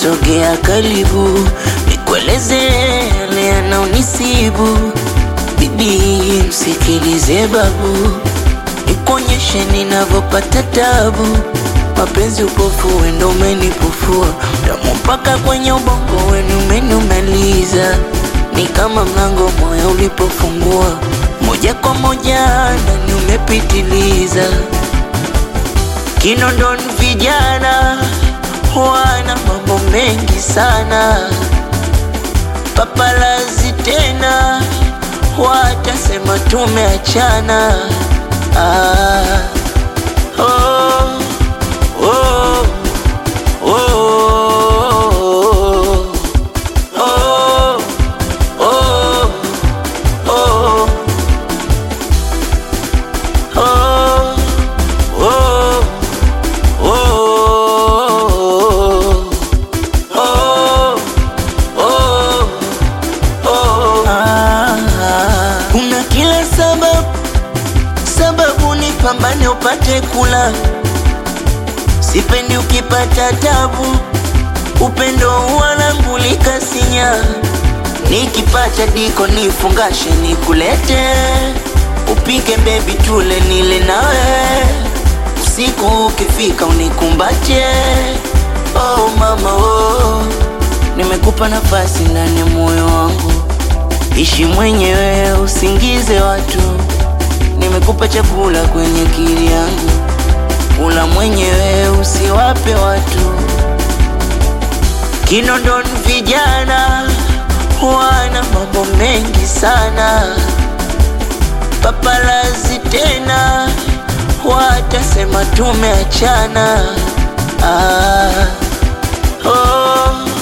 sogea karibu, nikueleze yale yanaonisibu. Bibi msikilize babu, nikuonyeshe ninavyopata tabu. Mapenzi upofu, wendo umenipofua, damu mpaka kwenye ubongo wenu umenumaliza. Ni kama mlango moyo ulipofungua, moja kwa moja ndani umepitiliza. Kinondoni vijana wana mambo mengi sana, papalazi tena watasema tumeachana. Ah, oh, oh, oh, oh, oh, oh, oh, oh. Oh, oh, oh, oh. Ah, kuna kila sababu sababu ni pambane upate kula, sipendi ukipata tabu, upendo wanangulika sinya, nikipata diko nifungashe nikulete, upike bebi tule nile nawe usiku ukifika unikumbache. Oh mama oh, nimekupa nafasi ndani ya moyo wangu, ishi mwenyewe usingize watu. Nimekupa chakula kwenye akili yangu, kula mwenyewe usiwape watu. Kinondoni vijana wana mambo mengi sana, papalazi tena watasema tumeachana. Ah, oh,